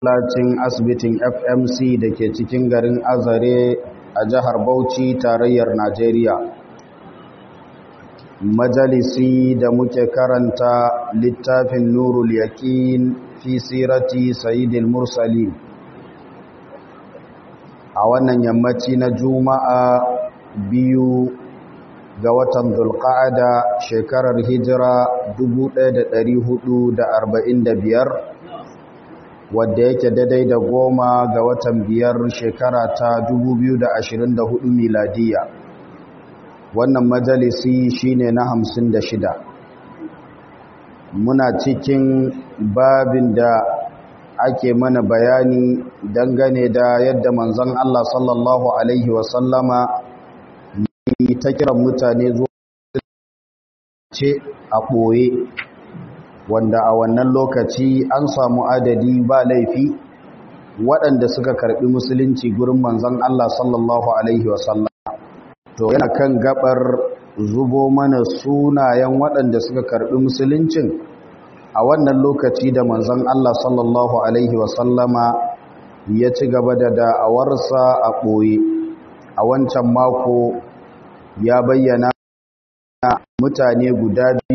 masallacin asibitin fmc da ke cikin garin azare a jihar bauchi tarayyar najeriya majalisi da muke karanta littafin nurul yaƙin fi sirati sayidil mursalin a wannan yammaci na juma'a biyu ga watan zulqa'ada shekarar hijira 1445 wadda yake daidai da goma ga watan biyar shekara ta 2024 miladiya wannan majalisi shine na 56 muna cikin babin da ake mana bayani dangane da yadda manzon Allah sallallahu alaihi wasallama ta kiran mutane zuwa ce a ɓoye wanda a wannan lokaci an samu adadi ba laifi waɗanda suka karɓi musulunci gurin manzon Allah sallallahu alaihi wasallam to yana kan gabar zubo mana sunayen waɗanda suka karɓi musuluncin a wannan lokaci da manzon Allah sallallahu alaihi wasallama ya ci gaba da da'awarsa a ɓoye a wancan mako ya bayyana mutane guda biyu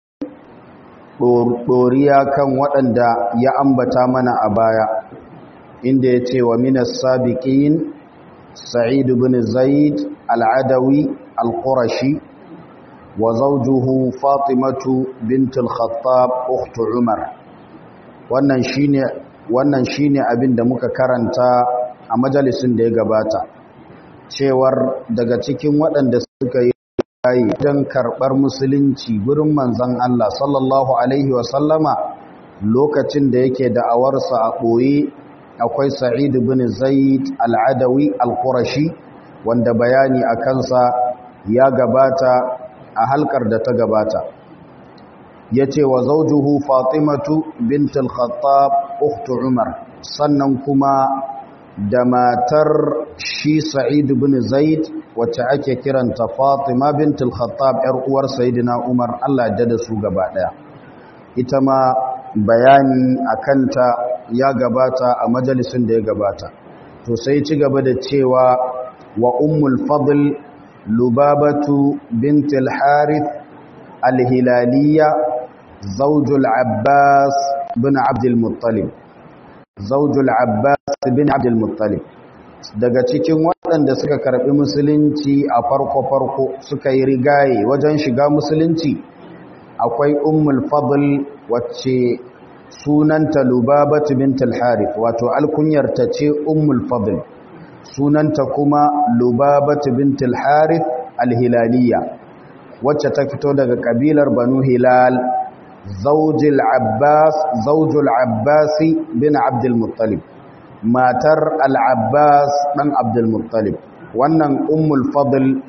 ɗoriya kan waɗanda ya ambata mana a baya inda ya ce wa minas sabiƙin sa'id bin zaid al'adawi al-qurashi wa zawjuhu fatimatu bintul khattab ukhtu umar wannan shine wannan shine abin da muka karanta a majalisin da ya gabata cewar daga cikin waɗanda suka yi yayi don karɓar musulunci gurin manzan Allah sallallahu Alaihi wasallama lokacin da yake da'awarsa a ɓoye akwai sa'id bin zaid al'adawi al-qurashi wanda bayani a kansa ya gabata a halkar da ta gabata ya ce wa zaujuhu fatimatu bintul khattab ukhtu umar sannan kuma da matar shi sa'id bin zaid wacce ake kiranta fatima bintul khattab yar uwar sayyidina umar Allah ya da su gaba daya ita ma bayani akanta ya gabata a majalisin da ya gabata to sai ci gaba da cewa wa ummul fadl lubabatu bintul harith al-hilaliya zawjul abbas bin abdul muttalib zawjul abbas bin abdul muttalib daga cikin waɗanda suka karɓi musulunci a farko-farko suka yi rigaye wajen shiga musulunci akwai ummul fadl wacce sunanta lubabatu bintul harith wato alkunyarta ce ummul fadl sunanta kuma lubabatu bintul harith alhilaliya wacce ta fito daga kabilar banu hilal zaujul abbas zaujul abbasi bin abdul muttalib matar al'abbas ɗan abdulmuttalib wannan ummul fadl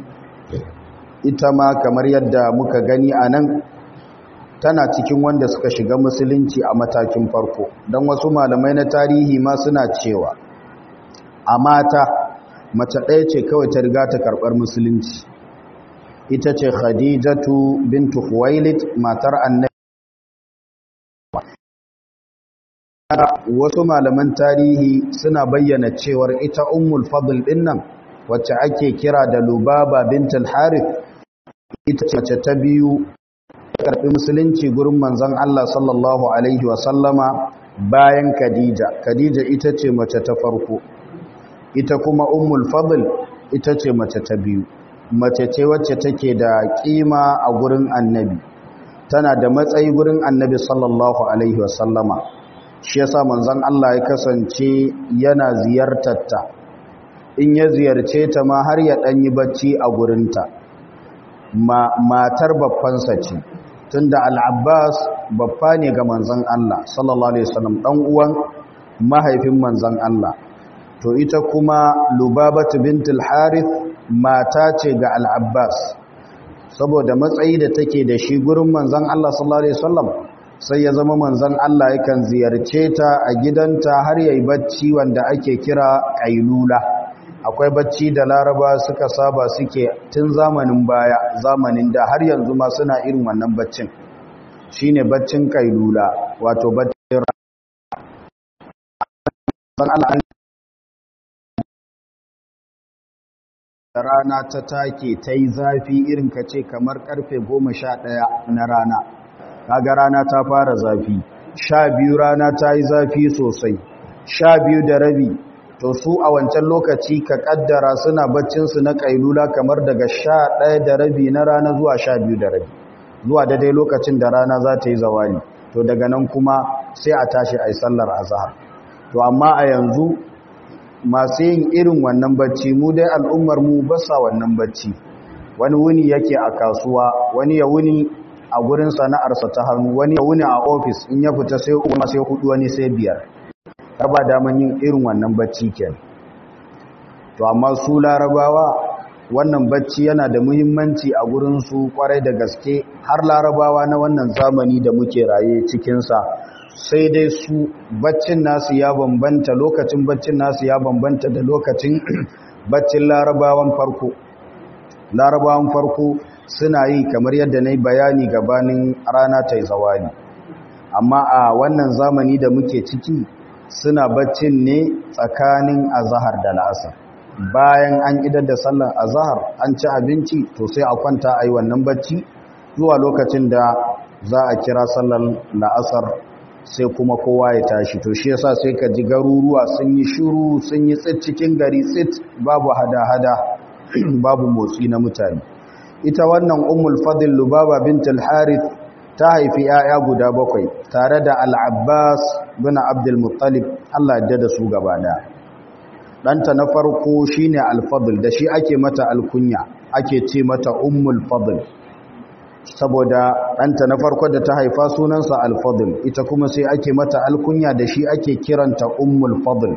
ita ma kamar yadda muka gani a nan tana cikin wanda suka shiga musulunci a matakin farko don wasu malamai na tarihi ma suna cewa a mata mace ɗaya ce kawai ta riga ta karɓar musulunci ita ce khadijatu bintu huwailid matar annabi wasu malaman tarihi suna bayyana cewar ita ummul fadl dinnan wacce ake kira da lubaba bintul harith ita ce ta biyu karbi musulunci gurin manzon Allah sallallahu alaihi wa sallama bayan Khadija Khadija ita ce mace ta farko ita kuma ummul fadl ita ce mace ta biyu mace ce wacce take da kima a gurin annabi tana da matsayi gurin annabi sallallahu alaihi wa sallama shi yasa manzon Allah ya kasance yana ziyartarta in ya ziyarce ta ma har ya danyi bacci a gurinta ma matar babbansa ce tunda al-Abbas babba ne ga manzon Allah sallallahu alaihi wasallam dan uwan mahaifin manzon Allah to ita kuma Lubabatu bintul Harith mata ce ga al-Abbas saboda matsayi da take da shi gurin manzon Allah sallallahu alaihi wasallam sai ya zama manzan Allah yakan ziyarce ta a gidanta har yayi bacci wanda ake kira kailula akwai bacci da laraba suka saba suke tun zamanin baya zamanin da har yanzu ma suna irin wannan baccin shine baccin kailula wato baccin Allah rana ta take ta yi zafi irin ka ce kamar karfe goma sha ɗaya na rana kaga rana ta fara zafi sha biyu rana ta yi zafi sosai sha biyu da rabi to su a wancan lokaci ka kaddara suna baccinsu na kailula kamar daga sha ɗaya da rabi na rana zuwa sha biyu da rabi zuwa daidai lokacin da rana za ta yi zawali to daga nan kuma sai a tashi a yi sallar azahar to amma a yanzu masu yin irin wannan bacci mu dai al'ummar mu ba sa wannan bacci wani wuni yake a kasuwa wani ya wuni a gurin sana'arsa ta hannu wani ya wuni a ofis in ya fita sai kuma sai hudu wani sai biyar har ba daman yin irin wannan bacci ke to amma su larabawa wannan bacci yana da muhimmanci a gurin su kwarai da gaske har larabawa na wannan zamani da muke raye cikinsa sai dai su baccin nasu ya bambanta lokacin baccin nasu ya bambanta da lokacin baccin larabawan farko larabawan farko suna yi kamar yadda na yi bayani gabanin rana ta yi zawali amma a wannan zamani da muke ciki suna baccin ne tsakanin azahar da la'asar bayan an idar da sallar azahar an ci abinci to sai a kwanta a yi wannan bacci zuwa lokacin da za a kira sallar la'asar sai kuma kowa ya tashi to shi yasa sai ka ji garuruwa sun yi shiru sun yi tsit cikin gari tsit babu hada-hada babu motsi na mutane ita wannan ummul fadl lubaba bint al-harith ta haifi 'ya'ya guda bakwai tare da al-abbas bin abdul muttalib Allah ya da su gaba daya danta na farko shine al-fadl da shi ake mata alkunya ake ce mata ummul fadl saboda ɗanta na farko da ta haifa sunansa alfadl ita kuma sai ake mata alkunya da shi ake kiranta ummul fadl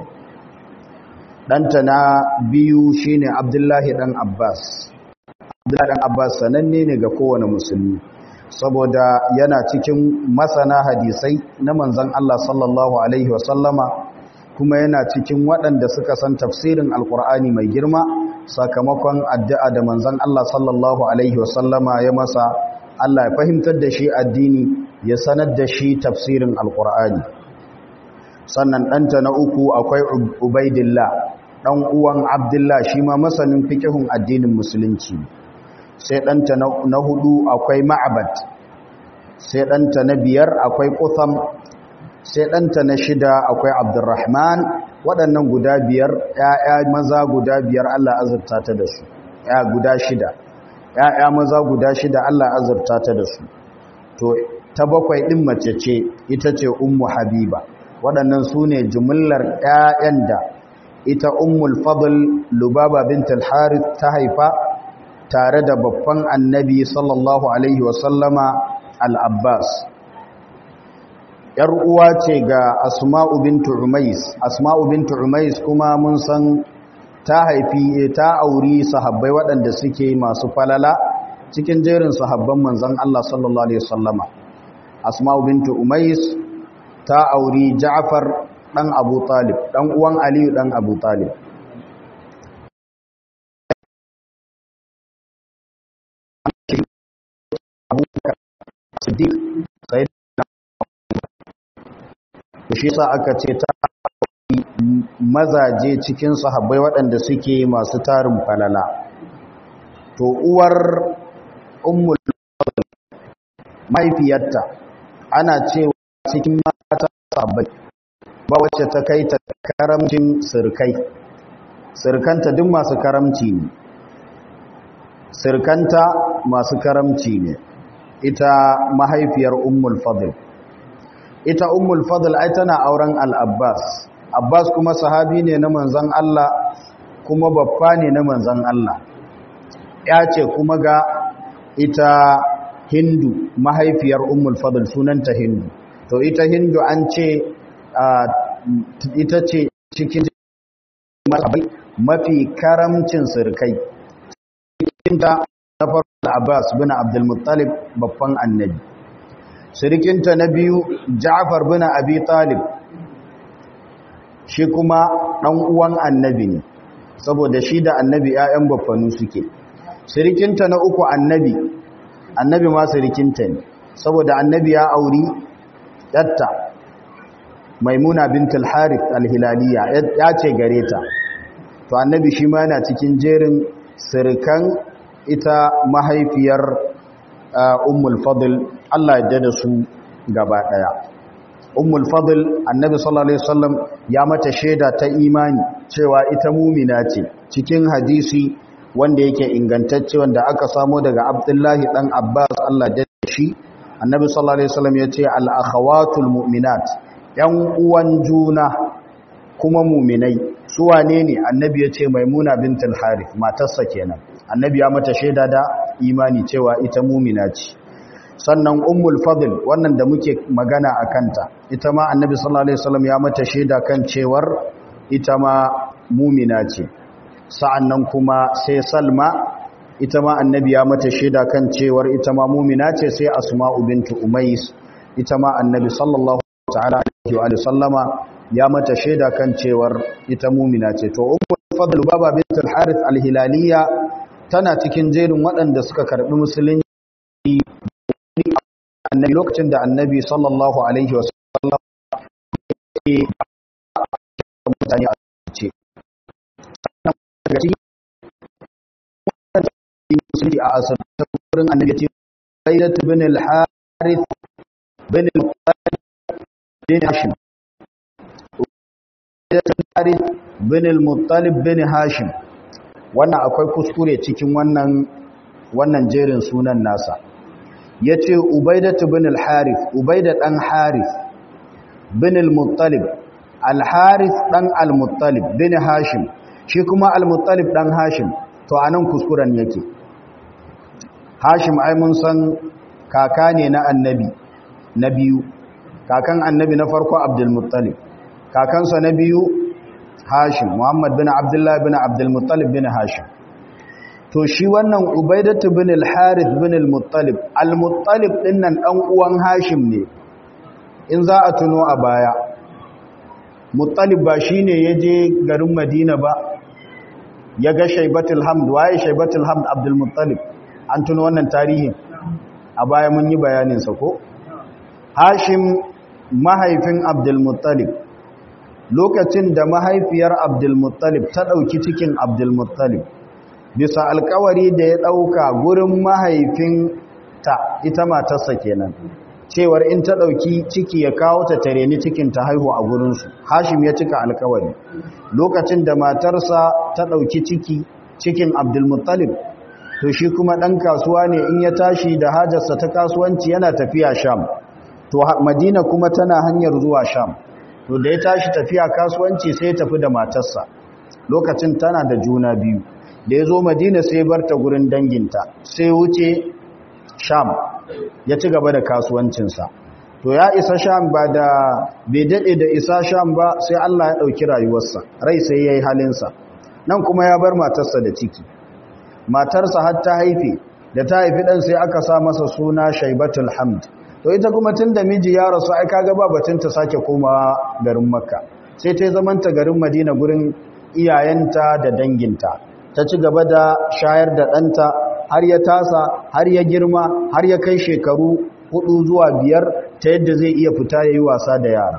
ɗanta na biyu shine abdullahi ɗan abbas abdullahi ɗan abbas sananne ne ga kowane musulmi saboda yana cikin masana hadisai na manzan allah sallallahu alaihi wasallama kuma yana cikin waɗanda suka san tafsirin alkur'ani mai girma sakamakon addu'a da manzan allah sallallahu alaihi wasallama ya masa Allah ya fahimtar da shi addini ya sanar da shi tafsirin alkur'ani sannan ɗanta na uku akwai ubaidillah ɗan uwan abdullah shi ma masanin fikihun addinin musulunci sai ɗanta na hudu akwai ma'abad sai ɗanta na biyar akwai kutham sai ɗanta na shida akwai abdurrahman waɗannan guda biyar ‘ya'ya maza guda biyar Allah azurta ta da su ‘ya guda shida ‘ya'ya maza guda shida Allah azurta ta da su to ta bakwai ɗin mace ce ita ce ummu habiba waɗannan su ne jumillar ‘ya'yan da ita ummul fadl lubaba bint al-harith ta haifa tare da babban annabi sallallahu alaihi wasallama al-abbas ‘yar uwa ce ga asma'u bintu umais asma'u bintu umais kuma mun san ta haifi ta auri sahabbai waɗanda suke masu falala cikin jerin sahabban manzan Allah sallallahu Alaihi wasallama asma'u bintu umais ta auri ja'far ɗan abu talib ɗan uwan aliyu ɗan abu talib shi sa aka ce ta mazaje cikin sahabbai waɗanda suke masu tarin falala to uwar ummul mahaifiyarta ana cewa cikin mata sahabbai ba wacce ta kai ta karamcin sirkai sirkanta duk masu karamci ne sirkanta masu karamci ne ita mahaifiyar ummul fadl ita ummul fadl ai tana auren al-abbas abbas kuma sahabi ne na manzon Allah kuma babba ne na manzon Allah ya ce kuma ga ita hindu mahaifiyar ummul fadl sunanta hindu to ita hindu an ce ita ce cikin mafi karamcin sirkai cikinta na farko abbas bin abdulmuttalib babban annabi sirikinta na biyu ja'far bin abi talib shi kuma ɗan uwan annabi ne saboda shi da annabi 'ya'yan baffanu suke sirikinta na uku annabi annabi ma sirikinta ne saboda annabi ya auri yatta maimuna bintul harith al-hilaliya ya ce gare ta to annabi shi ma yana cikin jerin sirkan ita mahaifiyar ummul fadl Allah ya da su gaba daya ummul fadl annabi sallallahu alaihi wasallam ya mata shaida ta imani cewa ita mumina ce cikin hadisi wanda yake ingantacce wanda aka samo daga abdullahi dan abbas Allah ya da shi annabi sallallahu alaihi wasallam ya ce al akhawatul mu'minat yan uwan juna kuma muminai su wane ne annabi ya ce maimuna bintul harith matarsa kenan annabi ya mata shaida da imani cewa ita mumina ce sannan ummul fadl wannan da muke magana a kanta ita ma annabi sallallahu alaihi wasallam ya mata shaida kan cewar ita ma mumina ce sa'annan kuma sai salma ita ma annabi ya mata shaida kan cewar ita ma mumina ce sai asma'u bintu umais ita ma annabi sallallahu ta'ala alaihi wa sallama ya mata shaida kan cewar ita mumina ce to ummul fadl baba bint al-harith al-hilaliya tana cikin jerin waɗanda suka karbi musulunci annabi lokacin da annabi sallallahu alaihi wa sallam ya mutane a ce daga cikin musulunci a asar ta wurin annabi ya ce Zaidat bin al-Harith bin al-Muttalib bin Hashim Harith bin al-Muttalib bin Hashim wannan akwai kuskure cikin wannan wannan jerin sunan nasa yace Ubaidah bin al-Harith Ubaidah dan Harith bin al-Muttalib al-Harith dan al-Muttalib bin Hashim shi kuma al-Muttalib dan Hashim to anan kuskuren yake Hashim ai mun san kaka ne na annabi na biyu kakan annabi na farko Abdul Muttalib kakansa na biyu Hashim Muhammad bin Abdullah bin Abdul Muttalib bin Hashim to shi wannan Ubaidatu bin al-Harith bin al-Muttalib al-Muttalib din nan dan uwan Hashim ne in za a tuno a baya Muttalib ba shine yaje garin Madina ba ya ga Shaybatul Hamd waye Shaybatul Hamd Abdul Muttalib an tuno wannan tarihin a baya mun yi bayanin sa ko Hashim mahaifin Abdul Muttalib lokacin da mahaifiyar abdulmuttalib ta ɗauki cikin abdulmuttalib bisa alkawari da ya ɗauka gurin mahaifinta ita matarsa kenan cewar in ta ɗauki ciki ya kawo ta tare ni cikin ta haihu a gurinsu hashim ya cika alkawari lokacin da matarsa ta ɗauki ciki cikin abdulmuttalib to shi kuma ɗan kasuwa ne in ya tashi da hajarsa ta kasuwanci yana tafiya sham to madina kuma tana hanyar zuwa sham to da ya tashi tafiya kasuwanci sai ya tafi da matarsa lokacin tana da juna biyu da ya zo madina sai bar ta gurin danginta sai wuce sham ya ci gaba da kasuwancinsa to ya isa sham ba da bai daɗe da isa sham ba sai allah ya ɗauki rayuwarsa rai sai ya yi halinsa nan kuma ya bar matarsa da ciki matarsa har ta haife da ta haifi ɗan sai aka sa masa suna shaibatul hamd to ita kuma tun da miji ya rasu ai kaga ba batun ta sake komawa garin makka sai ta zamanta garin madina gurin iyayenta da danginta ta ci gaba da shayar da ɗanta har ya tasa har ya girma har ya kai shekaru hudu zuwa biyar ta yadda zai iya fita ya yi wasa da yara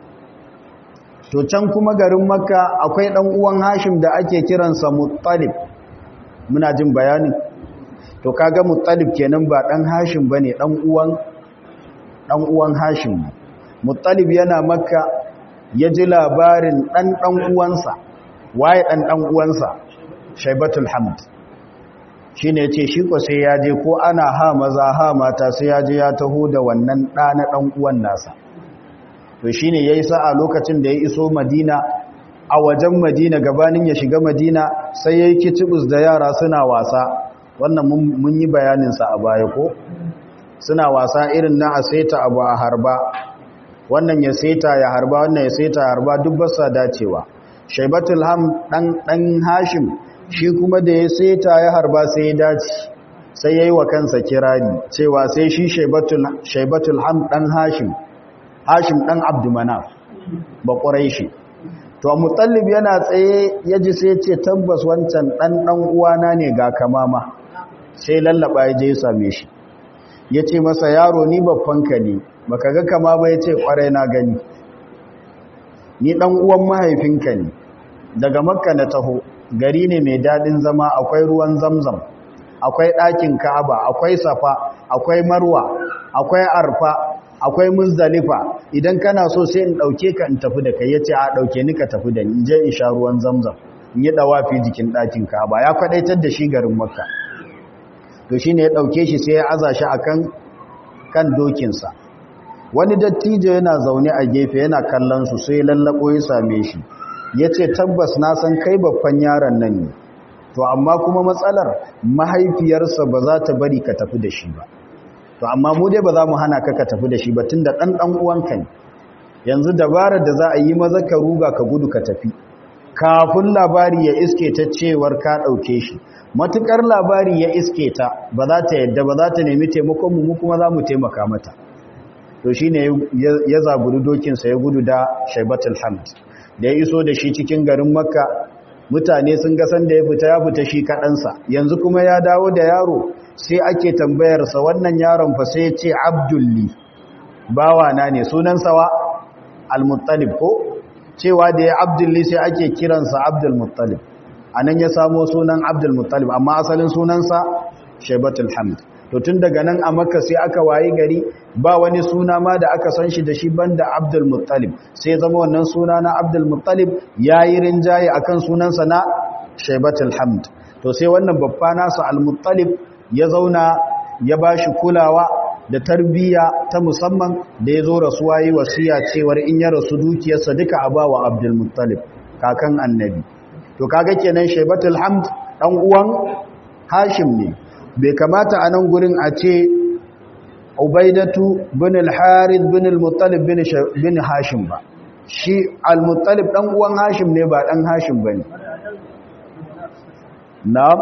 to can kuma garin makka akwai ɗan uwan hashim da ake kiransa muttalib muna jin bayanin to kaga muttalib kenan ba ɗan hashim ba ne ɗan uwan ɗan uwan hashim muttalib yana makka ya ji labarin ɗan ɗan uwansa waye ɗan ɗan uwansa shaibatul hamd shi ne ce shi ko sai ya je ko ana ha maza ha mata sai ya je ya taho da wannan ɗa na ɗan uwan nasa to shi ne ya yi sa'a lokacin da ya iso madina a wajen madina gabanin ya shiga madina sai ya yi kicibus da yara suna wasa wannan mun yi bayaninsa a baya ko suna wasa irin na a seta abu a harba wannan ya seta ya harba wannan ya seta ya harba duk basa dacewa shaibatul ham dan dan hashim shi kuma da ya seta ya harba sai ya dace sai yayi wa kansa kirari cewa sai shi shaibatul shaibatul ham dan hashim hashim dan abdumanaf ba quraishi to mutallib yana tsaye yaji sai ce tabbas wancan dan dan uwana ne ga kamama sai lallaba ya je ya same shi ya ce masa yaro ni babbanka ne baka ga kama ba ya ce kwarai na gani ni dan uwan mahaifinka ne daga makka na taho gari ne mai dadin zama akwai ruwan zamzam akwai ɗakin ka'aba akwai safa akwai marwa akwai arfa akwai muzdalifa idan kana so sai in ɗauke ka in tafi da kai yace a ɗauke ni ka tafi da ni in je in sha ruwan zamzam in yi ɗawafi jikin ɗakin ka'aba ya kwaɗaitar da shi garin makka to shine ya ɗauke shi sai ya aza shi akan kan dokinsa wani dattijo yana zaune a gefe yana kallon su sai lallabo ya same shi ya ce tabbas na san kai babban yaron nan ne to amma kuma matsalar mahaifiyarsa ba za ta bari ka tafi da shi ba to amma mu dai ba za mu hana ka ka tafi da shi ba tun da ɗan ɗan uwanka ne yanzu dabarar da za a yi maza ka ruga ka gudu ka tafi kafin labari ya iske ta cewar ka ɗauke shi matukar labari ya iske ta ba za ta yadda ba za ta nemi taimakon mu kuma za mu taimaka mata to shi ne ya zaburi dokinsa ya gudu da shaibatul hamd da ya iso da shi cikin garin makka mutane sun ga sanda ya fita ya fita shi kaɗansa yanzu kuma ya dawo da yaro sai ake tambayarsa wannan yaron fa sai ya ce abdulli bawana ne sunansa wa al-muttalib ko cewa da ya abdulli sai ake kiransa abdul-muttalib a nan ya samo sunan abdul-muttalib amma asalin sunansa shaibatul hamd to tun daga nan a makka sai aka wayi gari ba wani suna ma da aka san shi da shi banda abdul muttalib sai zama wannan suna na abdul muttalib yayi rinjaye akan sunansa na shaibatul hamd to sai wannan babba nasa al muttalib ya zauna ya bashi kulawa da tarbiyya ta musamman da ya zo rasuwa yi wasiya cewar in ya rasu dukiyarsa duka a bawa abdul muttalib kakan annabi to kaga kenan shaibatul hamd dan uwan hashim ne bai kamata a nan gurin a ce ubaidatu bin al-harith bin al-muttalib bin hashim ba shi al-muttalib dan uwan hashim ne ba dan hashim bane na'am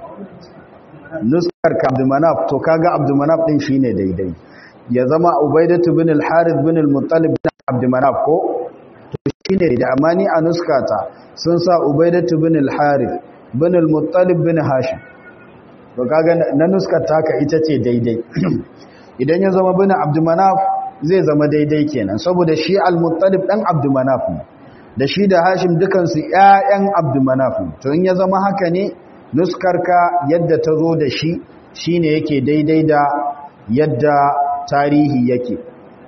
nuskar ka abdumanaf to kaga abdumanaf din shine daidai ya zama ubaidatu bin al-harith bin al-muttalib bin abdumanaf ko to shine da amani a nuskata sun sa ubaidatu bin al-harith bin al-muttalib bin hashim to kaga na nuskar taka ita ce daidai idan ya zama bin abdumanaf zai zama daidai kenan saboda shi al-muttalib dan abdumanaf ne da shi da hashim dukansu ƴaƴan abdumanaf to in ya zama haka ne nuskarka yadda ta zo da shi shine yake daidai da yadda tarihi yake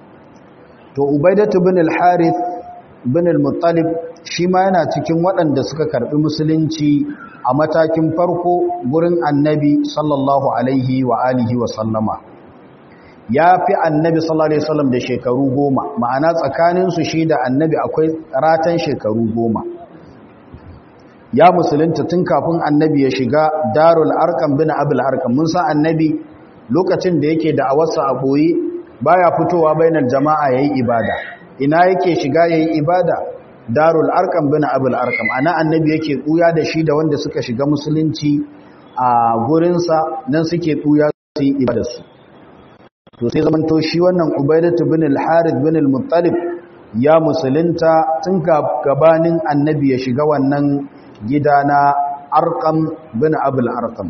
to ubaidatu bin al-harith bin al-muttalib shi ma yana cikin waɗanda suka karɓi musulunci a matakin farko gurin annabi sallallahu alaihi wa alihi wa sallama ya fi annabi sallallahu alaihi wasallam da shekaru goma ma'ana tsakaninsu shi da annabi akwai ratan shekaru goma ya musulunta tun kafin annabi ya shiga darul arkam bin abul arkam mun san annabi lokacin da yake da awarsa a boye baya fitowa bainar jama'a yayi ibada ina yake shiga yayi ibada darul arkam bin abul arkam ana annabi yake kuya da shi da wanda suka shiga musulunci a gurinsa nan suke kuya su yi ibadarsu to sai zaman to shi wannan ubaidatu bin al-harith bin al-muttalib ya musulunta tun gabanin annabi ya shiga wannan gida na arkam bin abul arkam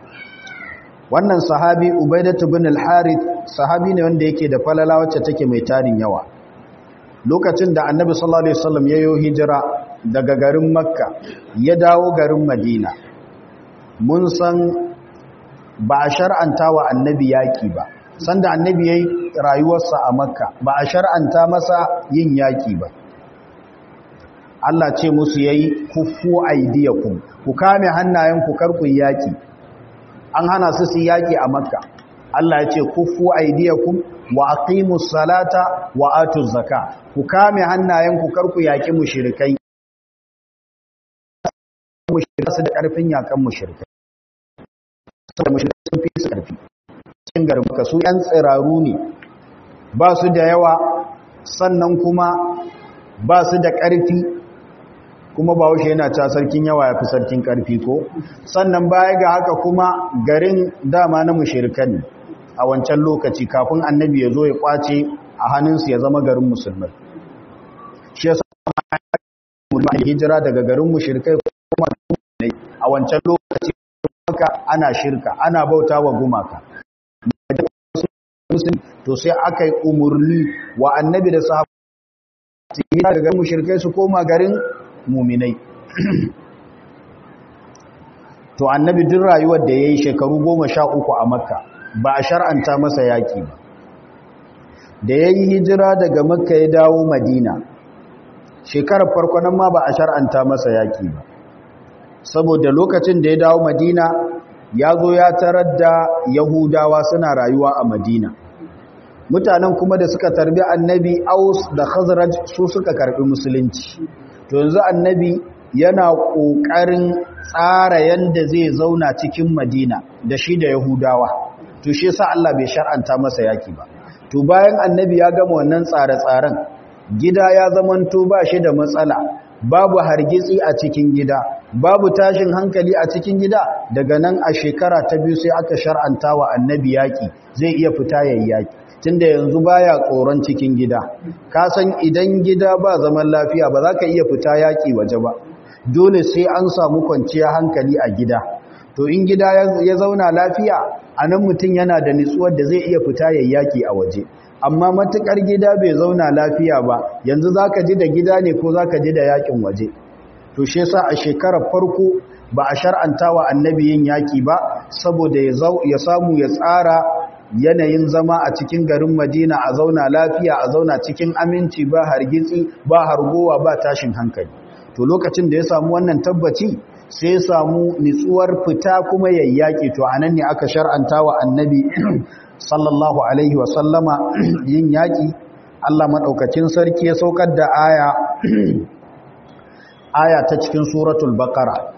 wannan sahabi ubaidatu bin al-harith sahabi ne wanda yake da falala wacce take mai tarin yawa lokacin da annabi sallallahu alaihi wasallam ya yi hijira daga garin makka ya dawo garin madina mun san ba a shar'anta wa annabi yaƙi ba sanda annabi ya yi rayuwarsa a makka ba a shar'anta masa yin yaƙi ba Allah ce musu ya yi kufu aidiyakum ku kame hannayenku karkun yaƙi an hana su su yaƙi a makka Allah ya ce kufu aidiyakum wa aqimus salata wa atuz zaka ku kame hannayenku karku yaki mushrikai mushrikai su da karfin yakan mushrikai saboda mushrikai sun fi su karfi cikin garin maka su yan tsiraru ne ba su da yawa sannan kuma ba su da karfi kuma ba wuce yana ta sarkin yawa ya fi sarkin karfi ko sannan baya ga haka kuma garin dama na mushrikan ne a wancan lokaci kafin annabi ya zo ya kwace a hannunsu ya zama garin musulmai shi ya sama hijira daga garin mushirkai kuma a wancan lokaci maka ana shirka ana bauta wa gumaka to sai aka yi umarni wa annabi da sahabu su yi daga garin mushrikai su koma garin muminai to annabi duk rayuwar da ya yi shekaru goma sha uku a makka ba a shar'anta masa yaƙi ba da ya yi hijira daga makka ya dawo madina shekarar farko nan ma ba a shar'anta masa yaƙi ba saboda lokacin da ya dawo madina ya zo ya tarar da yahudawa suna rayuwa a madina mutanen kuma da suka tarbi annabi aus da khazraj su suka karbi musulunci to yanzu annabi yana ƙoƙarin tsara yanda zai zauna cikin madina da shi da yahudawa to shi yasa Allah bai shar'anta masa yaki ba to bayan annabi ya gama wannan tsare-tsaren gida ya zamanto ba shi da matsala babu hargitsi a cikin gida babu tashin hankali a cikin gida daga nan a shekara ta biyu sai aka shar'anta wa annabi yaki zai iya fita yayin yaki tunda yanzu baya tsoron cikin gida ka san idan gida ba zaman lafiya ba za ka iya fita yaki waje ba dole sai an samu kwanciya hankali a gida to in gida ya zauna lafiya a nan mutum yana da nutsuwar da zai iya fita yayin yaki a waje amma matukar gida bai zauna lafiya ba yanzu zaka ji da gida ne ko zaka ji da yakin waje to shi yasa a shekarar farko ba a shar'anta wa annabi yin yaki ba saboda ya samu ya tsara yanayin zama a cikin garin Madina a zauna lafiya a zauna cikin aminci ba hargitsi ba hargowa ba tashin hankali to lokacin da ya samu wannan tabbaci sai ya samu nitsuwar fita kuma yayyaki to anan ne aka shar'anta wa annabi sallallahu alaihi wa sallama yin yaki Allah madaukakin sarki ya saukar da aya aya ta cikin suratul baqara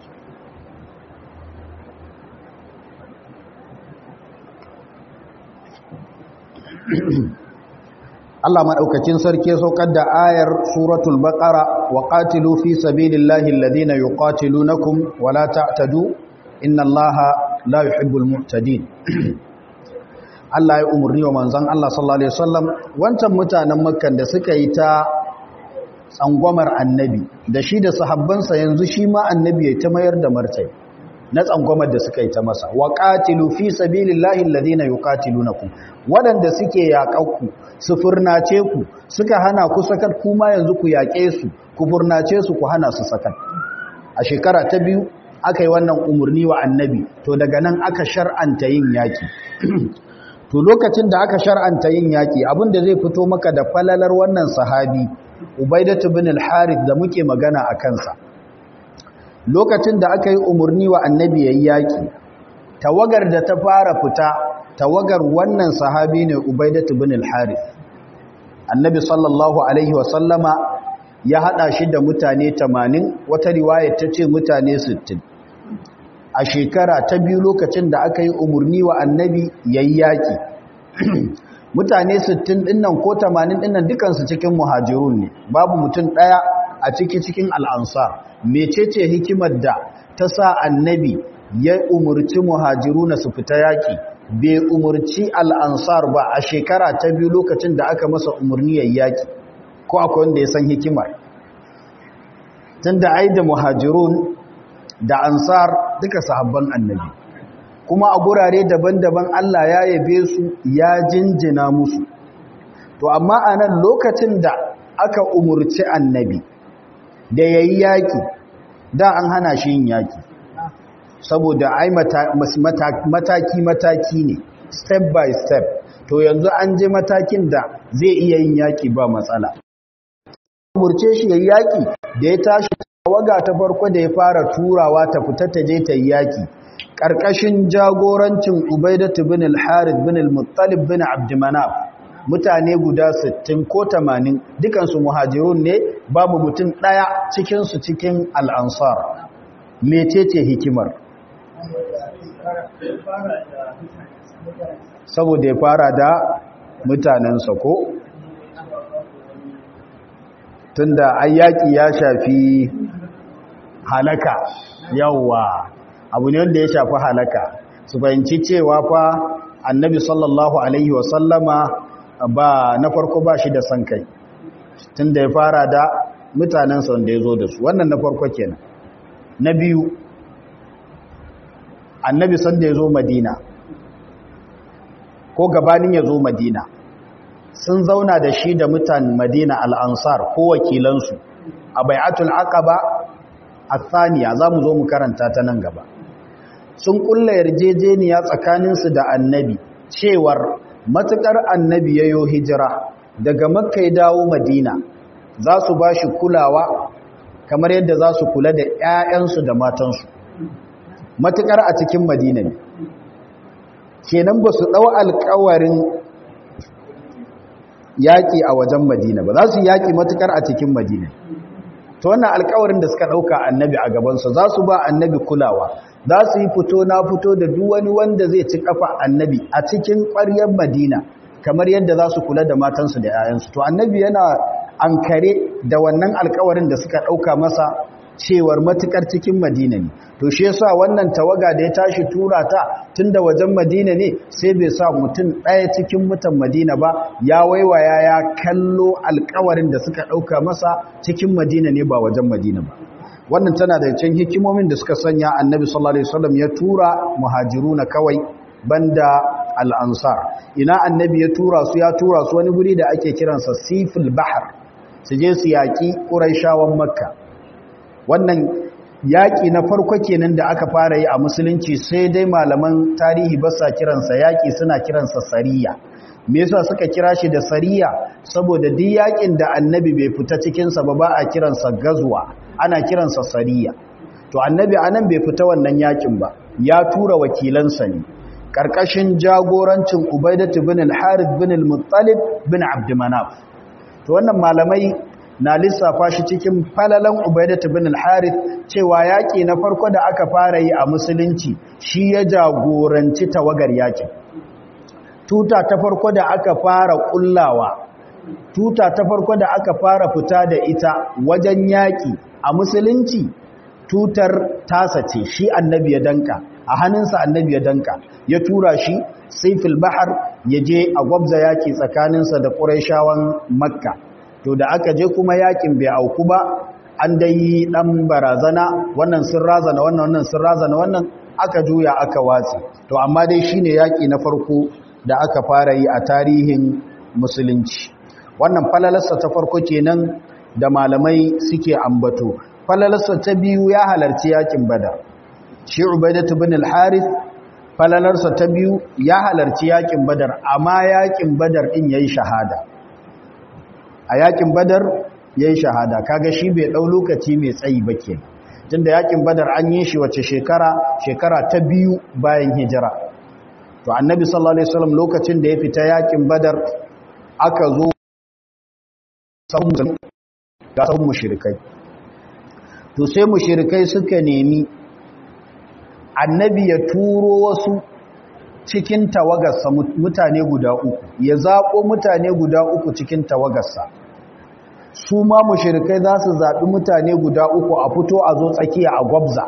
Allah maɗaukacin sarki saukar da ayar suratul baqara wa qatilu fi sabilillahi alladhina yuqatilunakum wa la ta'tadu inna Allaha la yuhibbul mu'tadin Allah ya umurni wa manzon Allah sallallahu alaihi wasallam wancan mutanen Makka da suka yi ta tsangwamar annabi da shi da sahabbansa yanzu shi ma annabi ya ta mayar da martai na tsangwamar da suka yi ta masa wa qatilu fi sabilillahi alladhina yuqatilunakum wadanda suke yaƙakku su furnace ku suka hana ku sakat kuma yanzu ku yaƙe su ku furnace su ku hana su sakat a shekara ta biyu aka yi wannan umarni wa annabi to daga nan aka shar'anta yin yaƙi to lokacin da aka shar'anta yin yaƙi abinda zai fito maka da falalar wannan sahabi ubaidatu bin al-harith da muke magana a kansa lokacin da aka yi umarni wa annabi yayi yaƙi tawagar da ta fara fita tawagar wannan sahabi ne ubaidatu bin al-harith annabi sallallahu alaihi wasallama ya hada shi da mutane 80 wata riwaya ta ce mutane 60 a shekara ta biyu lokacin da aka yi umarni wa annabi yayi yaki mutane 60 dinnan ko 80 dinnan dukansu cikin muhajirun ne babu mutum daya a ciki cikin al-ansar mecece hikimar da ta sa annabi ya umurci muhajiruna su fita yaki bai umurci al'ansar ba a shekara ta biyu lokacin da aka masa umarni ya yaki ko akwai wanda ya san hikimar tun da ai da muhajirun da ansar duka sahabban annabi kuma a gurare daban-daban Allah ya yabe su ya jinjina musu to amma a nan lokacin da aka umurci annabi da ya yi yaki da an hana shi yin yaki saboda ai mataki-mataki ne step by step to yanzu an je matakin da zai iya yin yaki ba matsala murce shi yayi yaki da ya tashi waga ta farko da ya fara turawa ta fita ta je ta yi yaki karkashin jagorancin Ubaidah bin al-Harith bin al-Muttalib bin Abd Manaf mutane guda 60 ko 80 dukansu muhajirun ne babu mutum daya cikin su cikin al-Ansar mecece hikimar saboda ya fara da mutanensa ko tunda ayyaki ya shafi halaka yawwa abu ne wanda ya shafi halaka su fahimci cewa fa annabi sallallahu alaihi wasallama ba na farko ba shi da san kai tunda ya fara da mutanensa wanda ya zo da su wannan na farko kenan na biyu annabi sanda ya zo madina ko gabanin ya zo madina sun zauna da shi da mutan madina al'ansar ko wakilansu a bai'atul aqaba athaniya za mu zo mu karanta ta nan gaba sun kulla yarjejeniya tsakaninsu da annabi cewar matukar annabi ya yo hijira daga makka ya dawo madina za su ba shi kulawa kamar yadda za su kula da 'ya'yansu da matansu matukar a cikin madina ne kenan ba su ɗau alkawarin yaƙi a wajen madina ba za su yaƙi matukar a cikin madina ta wannan alkawarin da suka ɗauka annabi a gabansu za su ba annabi kulawa za su yi fito na fito da duk wani wanda zai ci kafa annabi a cikin ƙwaryar madina kamar yadda za su kula da matansu da 'ya'yansu to annabi yana ankare da wannan alkawarin da suka ɗauka masa cewar matukar cikin madina ne to shi yasa wannan tawaga da ya tashi tura ta tunda wajen madina ne sai bai sa mutum ɗaya cikin mutan madina ba ya waiwaya ya kallo alkawarin da suka ɗauka masa cikin madina ne ba wajen madina ba wannan tana da cikin hikimomin da suka sanya annabi sallallahu alaihi wasallam ya tura muhajiruna kawai banda al-ansar ina annabi ya tura su ya tura su wani guri da ake kiransa siful bahar su je su yaki quraishawan makka wannan yaƙi na farko kenan da aka fara yi a musulunci sai dai malaman tarihi ba sa kiransa yaƙi suna kiransa sariya me yasa suka kira shi da sariya saboda duk yaƙin da annabi bai fita cikinsa ba ba a kiransa gazuwa ana kiransa sariya to annabi anan bai fita wannan yaƙin ba ya tura wakilansa ne ƙarƙashin jagorancin ubaidatu bin al-harith bin al-muttalib bin abdulmanaf to wannan malamai na lissafa shi cikin falalan ubaidatu bin al-harith cewa yaki na farko da aka fara yi a musulunci shi ya jagoranci tawagar yakin tuta ta farko da aka fara kullawa tuta ta farko da aka fara fita da ita wajen yaki a musulunci tutar tasa ce shi annabi ya danka a hannunsa annabi ya danka ya tura shi saifil bahar ya je a gwabza yaki tsakaninsa da ƙuraishawan makka to da aka je kuma yakin bai auku ba an dai dan barazana wannan sun razana wannan wannan sun razana wannan aka juya aka watsi to amma dai shine yaki na farko da aka fara yi a tarihin musulunci wannan falalarsa ta farko kenan da malamai suke ambato falalarsa ta biyu ya halarci yakin badar shi ubaidatu bin al-harith falalarsa ta biyu ya halarci yakin badar amma yakin badar din yayi shahada a yakin badar yayi shahada kaga shi bai dau lokaci mai tsayi ba ke tunda yakin badar an yi shi wace shekara shekara ta biyu bayan hijira to annabi sallallahu alaihi wasallam lokacin da ya fita yakin badar aka zo sahun ga sahun mushrikai to sai mushrikai suka nemi annabi ya turo wasu cikin tawagarsa mutane guda uku ya zaɓo mutane guda uku cikin tawagarsa su ma mushirikai za su zaɓi mutane guda uku a fito a zo tsakiya a gwabza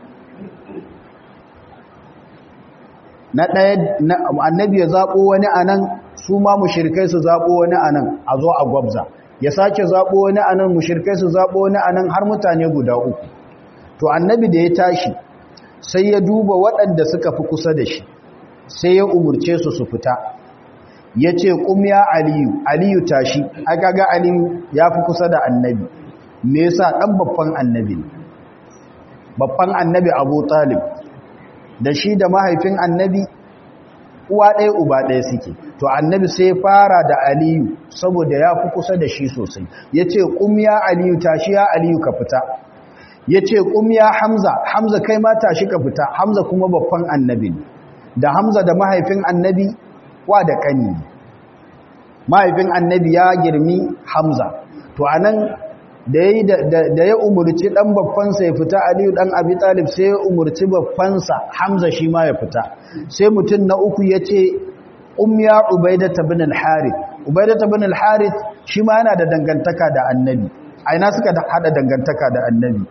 na ɗaya annabi ya zaɓo wani a nan su ma mushirikai su zaɓo wani a nan a zo a gwabza ya sake zaɓo wani a nan mushirikai su zaɓo wani a nan har mutane guda uku to annabi da ya tashi sai ya duba waɗanda suka fi kusa da shi sai ya umurce su su fita ya ce ya aliyu aliyu tashi aka ga aliyu ya fi kusa da annabi me yasa ɗan babban annabi ne babban annabi abu talib da shi da mahaifin annabi uwa ɗaya uba ɗaya suke to annabi sai fara da aliyu saboda ya fi kusa da shi sosai ya ce ya aliyu tashi ya aliyu ka fita ya ce ya hamza hamza kai ma tashi ka fita hamza kuma babban annabi ne da hamza da mahaifin annabi wa da kani mahaifin annabi ya girmi hamza to anan da da ya umurci dan babbansa ya fita aliyu dan abi talib sai ya umurci babbansa hamza shi ma ya fita sai mutum na uku ya ce umya ubaidata bin al-harith ubaidata bin al-harith shi ma yana da dangantaka da annabi aina suka hada dangantaka da annabi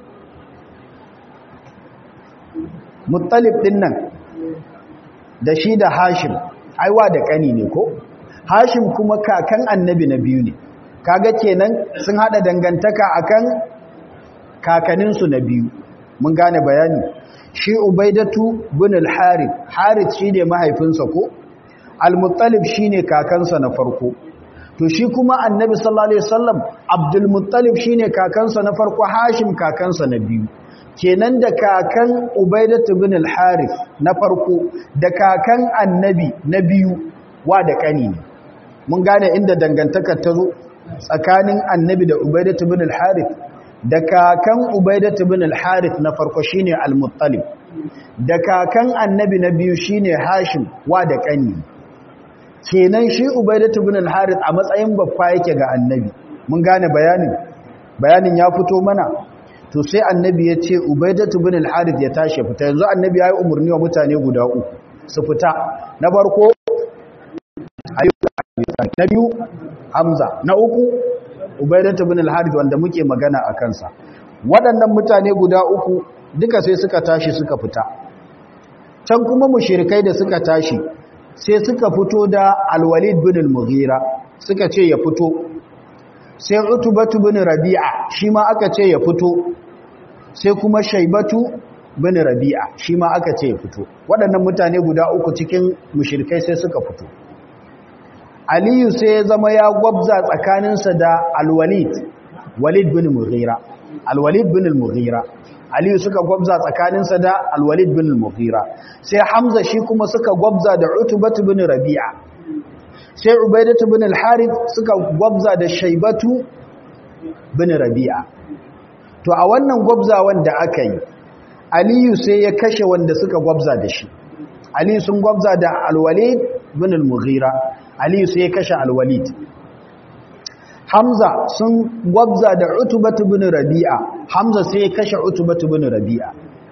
muttalib din nan da shi da hashim aiwa da kani ne ko hashim kuma kakan annabi na biyu ne kaga kenan sun hada dangantaka akan kakaninsu na biyu mun gane bayani shi ubaidatu bin al-harith harith shine mahaifinsa ko al-muttalib shine kakansa na farko to shi kuma annabi sallallahu alaihi wasallam abdul muttalib shine kakansa na farko hashim kakansa na biyu kenan da kakan ubaidat ibn al-harith na farko da kakan annabi na biyu wa da kani ne mun gane inda dangantakar ta zo tsakanin annabi da ubaidat ibn al-harith da kakan ubaidat ibn al-harith na farko shine al-muttalib da kakan annabi na biyu shine hashim wa da kani kenan shi ubaidat ibn al-harith a matsayin babba yake ga annabi mun gane bayanin bayanin ya fito mana to sai annabi ya ce ubaidat ibn al-harith ya tashi fita yanzu annabi ya yi umarni wa mutane guda uku su fita na farko na biyu hamza na uku ubaidat ibn al-harith wanda muke magana a kansa waɗannan mutane guda uku duka sai suka tashi suka fita can kuma mushrikai da suka tashi sai suka fito da al-walid bin al-mughira suka ce ya fito sai utubatu bin rabi'a shi ma aka ce ya fito sai kuma shaibatu bin rabi'a shi ma aka ce ya fito waɗannan mutane guda uku cikin mushrikai sai suka fito aliyu sai ya zama ya gwabza tsakaninsa da alwalid walid bin mughira alwalid bin mughira aliyu suka gwabza tsakaninsa da alwalid bin mughira sai hamza shi kuma suka gwabza da utubatu bin rabi'a sai ubaidatu bin al-harith suka gwabza da shaibatu bin rabi'a to a wannan gwabzawan da aka yi aliyu sai ya kashe wanda suka gwabza da shi aliyu sun gwabza da alwalid bin al-mughira aliyu sai ya kashe alwalid hamza sun gwabza da utubatu bin rabi'a hamza sai ya kashe utubatu bin rabi'a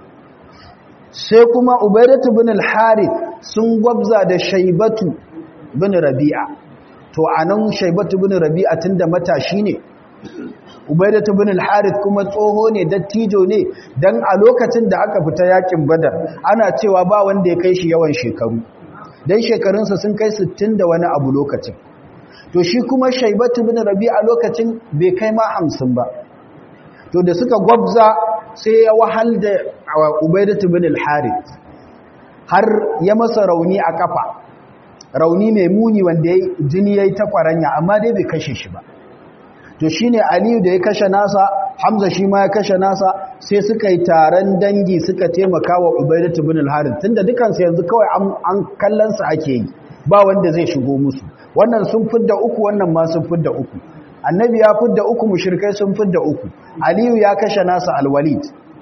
sai kuma ubaidatu bin al-harith sun gwabza da shaibatu bin rabi'a to anan shaibatu bin rabi'a tunda matashi ne ubaidatu bin al-harith kuma tsoho ne dattijo ne dan a lokacin da aka fita yakin badar ana cewa ba wanda ya kai shi yawan shekaru dan shekarunsa sun kai 60 da wani abu lokacin to shi kuma shaibatu bin rabi'a lokacin bai kai ma 50 ba to da suka gwabza sai ya wahal da ubaidatu bin al-harith har ya masa rauni a kafa rauni mai muni wanda ya jini ya yi ta kwaranya amma dai bai kashe shi ba to shi ne aliyu da ya kashe nasa hamza shi ma ya kashe nasa sai suka yi taron dangi suka taimaka wa ubaidatu bin al-harith tunda dukansu yanzu kawai an kallonsa ake yi ba wanda zai shigo musu wannan sun fidda uku wannan ma sun fidda uku annabi ya fidda uku mushrikai sun fidda uku aliyu ya kashe nasa al-walid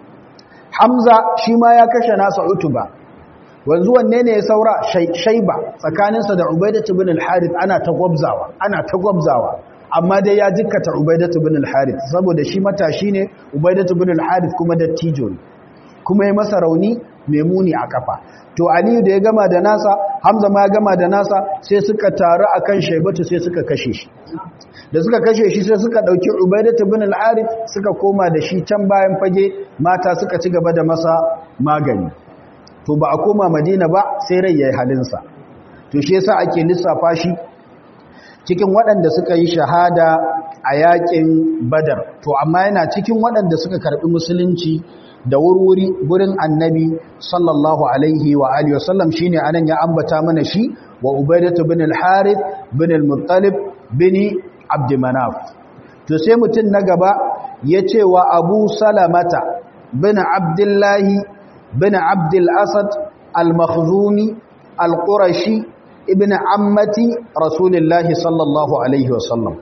hamza shi ma ya kashe nasa utuba wanzu wanne ne ya saura shaiba tsakaninsa da ubaidatu bin al-harith ana ta gwabzawa ana ta gwabzawa amma dai ya jikkata ubaidatu bin al-harith saboda shi matashi ne ubaidatu bin al-harith kuma dattijo ne kuma ya masa rauni mai muni a kafa to aliyu da ya gama da nasa hamza ma ya gama da nasa sai suka taru akan shaibatu sai suka kashe shi da suka kashe shi sai suka dauki ubaidatu bin al-harith suka koma da shi can bayan fage mata suka ci gaba da masa magani to ba a koma madina ba sai rai ya yi halinsa to shi yasa ake lissafa shi cikin waɗanda suka yi shahada a yakin badar to amma yana cikin waɗanda suka karɓi musulunci da wurwuri gurin annabi sallallahu alaihi wa alihi wasallam shine anan ya ambata mana shi wa ubaidatu bin al-harith bin al-muttalib bin abd manaf to sai mutum na gaba yace wa abu salamata bin abdullahi بن عبد الأسد المخزومي القرشي ابن عمة رسول الله صلى الله عليه وسلم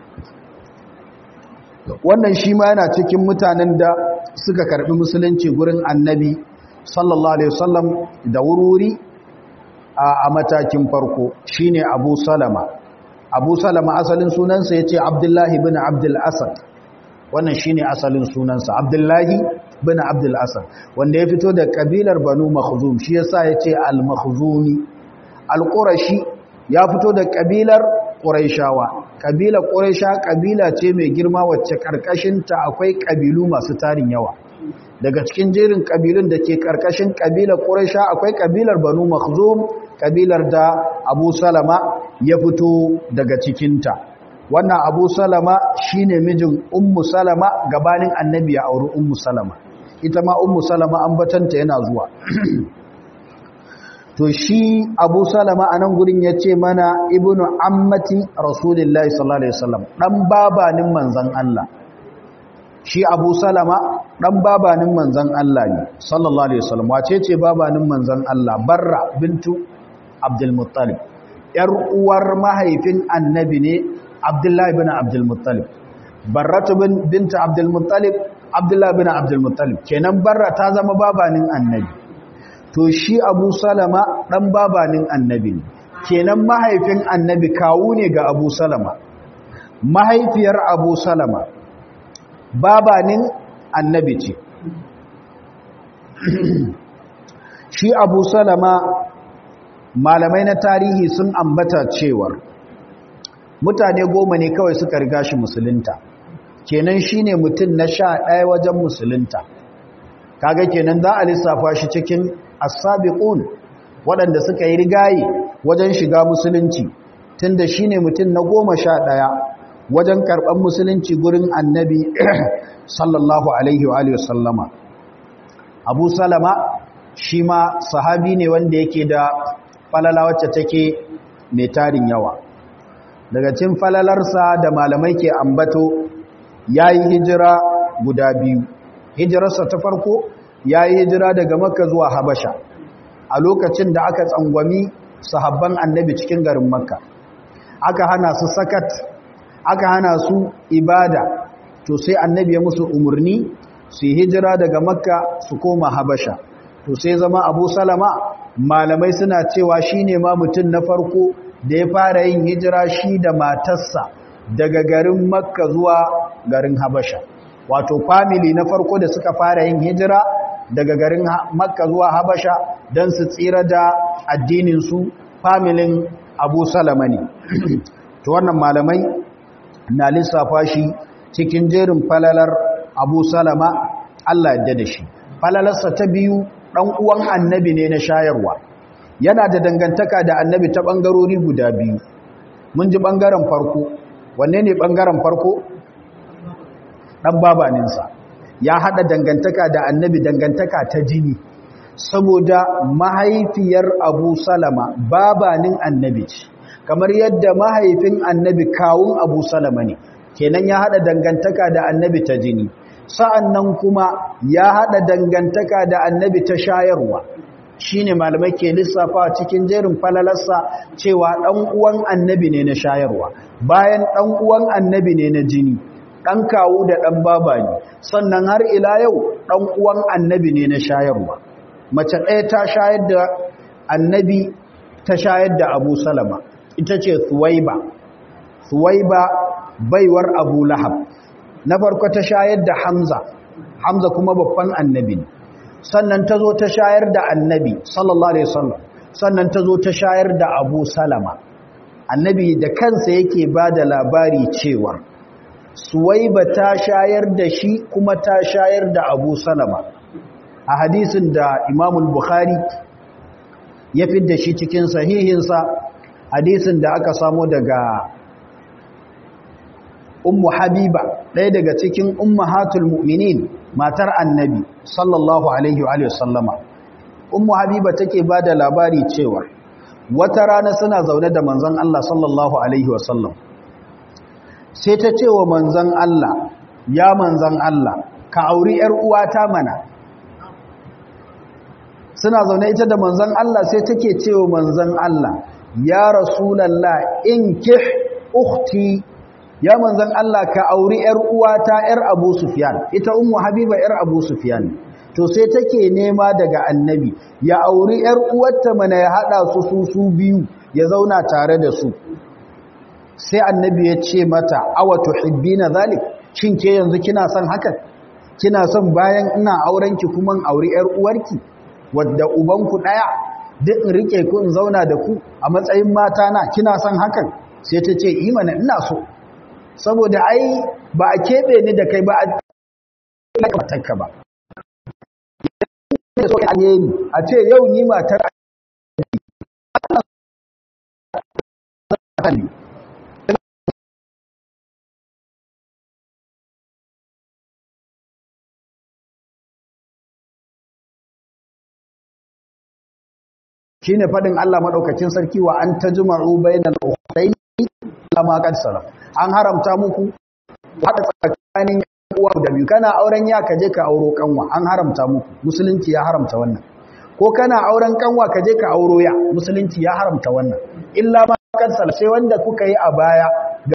wannan shi ma yana cikin mutanen da suka karbi musulunci gurin annabi sallallahu alaihi wasallam da wurwuri a matakin farko shine Abu Salama Abu Salama asalin sunansa yace Abdullahi ibn Abdul Asad wannan shine asalin sunansa Abdullahi bin Abdul Asad wanda ya fito da kabilar Banu Makhzum shi yasa yace al-Makhzumi al-Qurashi ya fito da kabilar Quraishawa kabilar Quraisha kabila ce mai girma wacce karkashin ta akwai kabilu masu tarin yawa daga cikin jerin kabilun da ke karkashin kabilar Quraisha akwai kabilar Banu Makhzum kabilar da Abu Salama ya fito daga cikin ta wannan Abu Salama shine mijin Ummu Salama gabanin Annabi ya auri Ummu Salama ita ma ummu salama an batanta yana zuwa to shi abu salama a nan gurin ya ce mana ibnu ammati rasulillahi sallallahu alaihi wasallam dan babanin manzan Allah shi abu salama dan babanin manzan Allah ne sallallahu alaihi wasallam wace ce babanin manzan Allah barra bintu abdul muttalib yar uwar mahaifin annabi ne abdullahi bin abdul muttalib barratu bintu abdul muttalib abdullahi bin abdul muttalib kenan barra ta zama babanin annabi to shi abu salama ɗan babanin annabi ne kenan mahaifin annabi kawu ne ga abu salama mahaifiyar abu salama babanin annabi ce shi abu salama malamai na tarihi sun ambata cewar mutane goma ne kawai suka riga shi musulunta kenan shine mutum na sha ɗaya wajen musulunta kaga kenan za a lissafa shi cikin as-sabiqun waɗanda suka yi rigayi wajen shiga musulunci tunda shine mutum na goma sha ɗaya wajen karɓar musulunci gurin annabi sallallahu alaihi wa sallama abu salama shi ma sahabi ne wanda yake da falala wacce take mai tarin yawa daga cin falalarsa da malamai ke ambato ya yi hijira guda biyu hijirarsa ta farko ya yi hijira daga makka zuwa habasha a lokacin da aka tsangwami sahabban annabi cikin garin makka aka hana su sakat aka hana su ibada to sai annabi ya musu umarni su yi hijira daga makka su koma habasha to sai zama abu salama malamai suna cewa shi ne ma mutum na farko da ya fara yin hijira shi da matarsa daga garin makka zuwa garin habasha wato famili na farko da suka fara yin hijira daga garin makka zuwa habasha don su tsira da addininsu familin abu salama ne to wannan malamai na lissafa shi cikin jerin falalar abu salama allah yadda da shi falalarsa ta biyu ɗan uwan annabi ne na shayarwa yana da dangantaka da annabi ta ɓangarori guda biyu mun ji ɓangaren farko wanne ne ɓangaren farko ɗan babaninsa ya haɗa dangantaka da annabi dangantaka ta jini saboda mahaifiyar abu salama babanin annabi ce kamar yadda mahaifin annabi kawun abu salama ne kenan ya haɗa dangantaka da annabi ta jini sa'an nan kuma ya haɗa dangantaka da annabi ta shayarwa shi ne malamai ke lissafa cikin jerin falalarsa cewa ɗan uwan annabi ne na shayarwa bayan ɗan uwan annabi ne na jini ɗan kawo da ɗan baba ne sannan har ila yau ɗan uwan annabi ne na shayarwa mace ɗaya ta shayar da annabi ta shayar da abu salama ita ce suwaiba suwaiba baiwar abu lahab na farko ta shayar da hamza hamza kuma babban annabi ne sannan ta zo ta shayar da annabi sallallahu alaihi wasallam sannan ta zo ta shayar da abu salama annabi da kansa yake ba da labari cewa suwaiba ta shayar da shi kuma ta shayar da abu salama a hadisin da imamul bukhari ya da shi cikin sahihinsa hadisin da aka samo daga ummu habiba ɗaya daga cikin ummahatul mu'minin matar annabi sallallahu alaihi wa sallama ummu habiba take ba da labari cewa wata rana suna zaune da manzon Allah sallallahu alaihi wa sallam sai ta ce wa manzon Allah ya manzon Allah ka auri yar uwata mana suna zaune ita da manzon Allah sai take ce wa manzon Allah ya rasulullah in kih ukhti ya manzan Allah ka auri ‘yar uwata ‘yar Abu Sufyan, ita Ummu Habiba ‘yar Abu Sufyan, to sai take nema daga annabi, ya auri ‘yar uwarta mana ya haɗa su su su biyu ya zauna tare da su. Sai annabi ya ce mata, awa tuhibbi na zalik, shin ke yanzu kina son hakan? Kina son bayan ina aurenki kuma auri ‘yar uwarki, wadda ubanku ɗaya, duk in rike ku in zauna da ku a matsayin matana, kina son hakan? Sai ta ce, imana ina so. saboda ai ba a keɓe ni da kai ba a matarka ba a ce yau ni matar shine fadin Allah madaukakin sarki wa an tajma'u bainal ukhtayn lama qad salam an haramta muku hada tsakanin uwa da biyu kana auren ya kaje ka auro kanwa an haramta muku musulunci ya haramta wannan ko kana auren kanwa kaje ka auro ya musulunci ya haramta wannan illa ma qad salam sai wanda kuka yi a baya